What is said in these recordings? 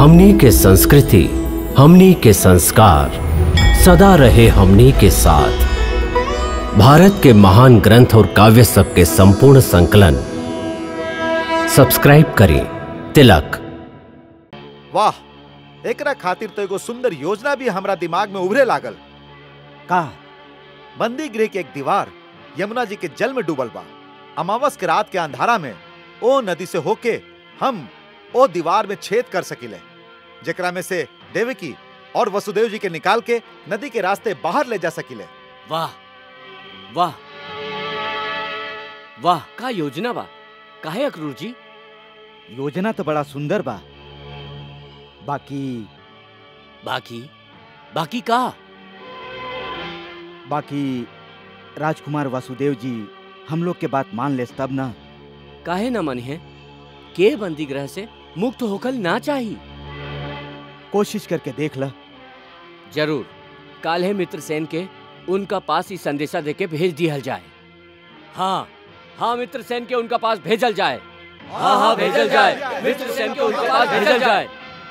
हमनी के संस्कृति हमनी के संस्कार सदा रहे हमनी के साथ भारत के महान ग्रंथ और काव्य सब के संपूर्ण संकलन सब्सक्राइब करें तिलक वाह एकरा खातिर तो एगो सुंदर योजना भी हमरा दिमाग में उभरे लागल का बंदी गृह के एक दीवार यमुना जी के जल में डूबल बा अमावस के रात के अंधारा में ओ नदी से होके हम ओ दीवार में छेद कर सकिले जेकरा में से देवकी और वसुदेव जी के निकाल के नदी के रास्ते बाहर ले जा सकिले वाह वाह वाह का योजना बा काहे अक्रूर जी योजना तो बड़ा सुंदर बा बाकी बाकी बाकी का बाकी राजकुमार वासुदेव जी हम लोग के बात मान ले तब ना काहे न मन है के बंदी ग्रह से मुक्त होकल ना चाही कोशिश करके देख ल जरूर काल्हे मित्र सेन के उनका पास ही संदेशा देके भेज दिया जाए हाँ हाँ मित्र सेन के उनका पास भेजल जाए हाँ हाँ भेजल जाए मित्र सेन के उनका पास भेजल जाए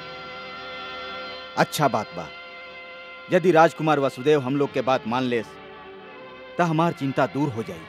अच्छा बात बा यदि राजकुमार वासुदेव हम लोग के बात मान ले तो हमार चिंता दूर हो जाई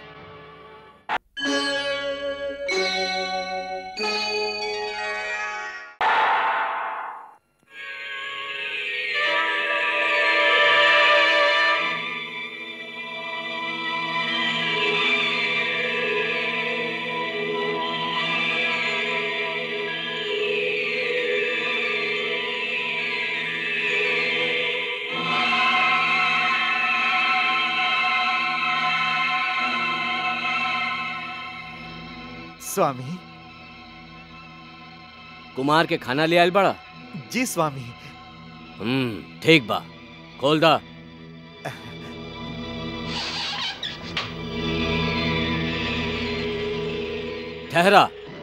स्वामी कुमार के खाना ले आयल बड़ा जी स्वामी हम्म ठीक बा खोल दा ठहरा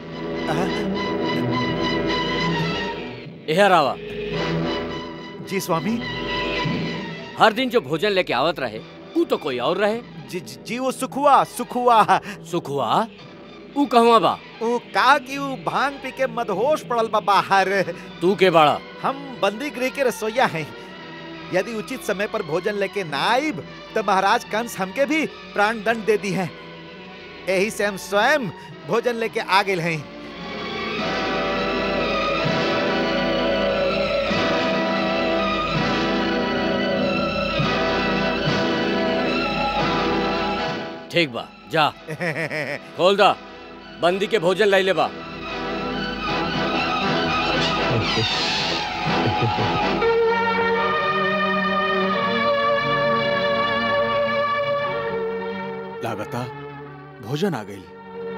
इहर आवा जी स्वामी हर दिन जो भोजन लेके आवत रहे ऊ तो कोई और रहे जी जी, जी वो सुखुआ सुखुआ सुख हुआ ऊ कहवा बा वो का कि वो भांग पी के मदहोश पड़ल बा बाहर तू के बाड़ा हम बंदी गृह के रसोईया हैं यदि उचित समय पर भोजन लेके ना आइब तो महाराज कंस हमके भी प्राण दंड दे दी है यही से हम स्वयं भोजन लेके आ गए हैं ठीक बा जा खोल दा बंदी के भोजन लाई ले बा लागता भोजन आ गई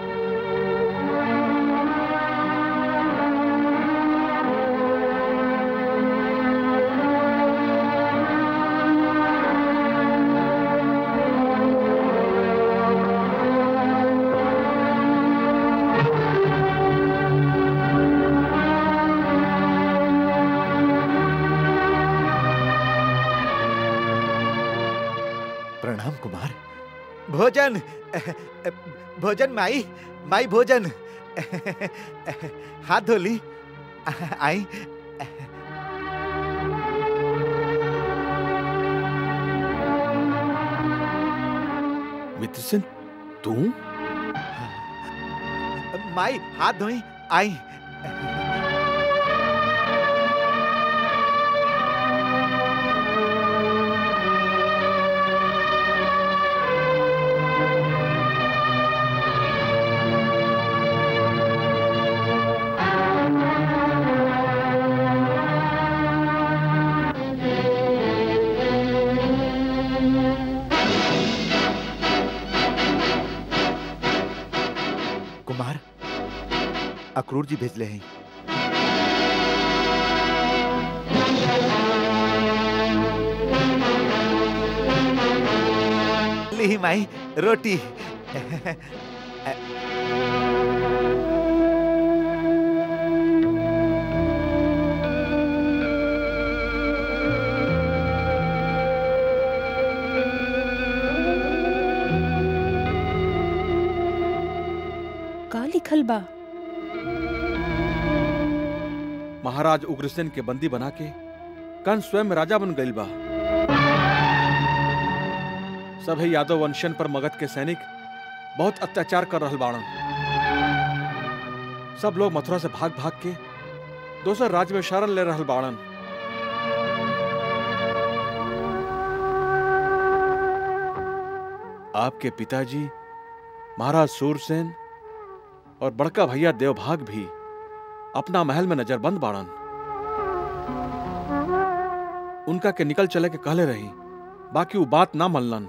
प्रणाम कुमार भोजन भोजन माई माई भोजन हाथ धोली आई मित्र सेन तू माई हाथ धोई आई कुमार अक्रूर जी भेजले हैं ली माई रोटी का लिखल बा महाराज उग्रसेन के बंदी बना के कंस स्वयं राजा बन गईल बा सभे यादव वंशन पर मगध के सैनिक बहुत अत्याचार कर रहल बाड़न सब लोग मथुरा से भाग भाग के दोसर राज्य में शरण ले रहल बाड़न आपके पिताजी महाराज सूरसेन और बड़का भैया देवभाग भी अपना महल में नजरबंद बाड़न उनका के निकल चले के कहले रही बाकी वो बात ना मनलन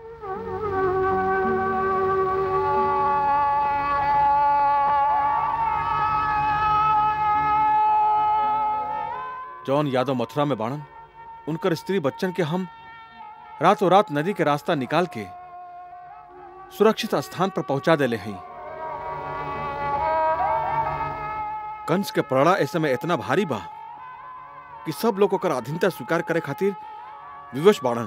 जौन यादव मथुरा में बाणन उनकर स्त्री बच्चन के हम रातों रात नदी के रास्ता निकाल के सुरक्षित स्थान पर पहुंचा देले हैं कंस के प्रणा इस समय इतना भारी बा कि सब लोग ओकर अधीनता स्वीकार करे खातिर विवश बाड़न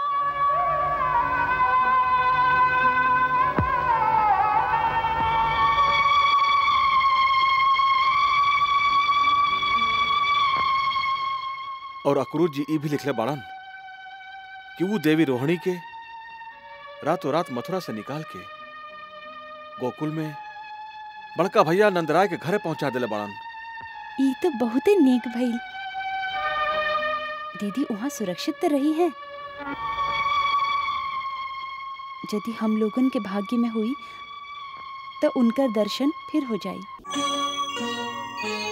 और अक्रूर जी ई भी लिखले बाड़न कि वो देवी रोहिणी के रातों रात मथुरा से निकाल के गोकुल में बड़का भैया नंदराय के घरे पहुंचा दिले बाड़न ई तो बहुते नेक भइल दीदी वहाँ सुरक्षित तो रही है यदि हम लोगन के भाग्य में हुई तो उनका दर्शन फिर हो जाई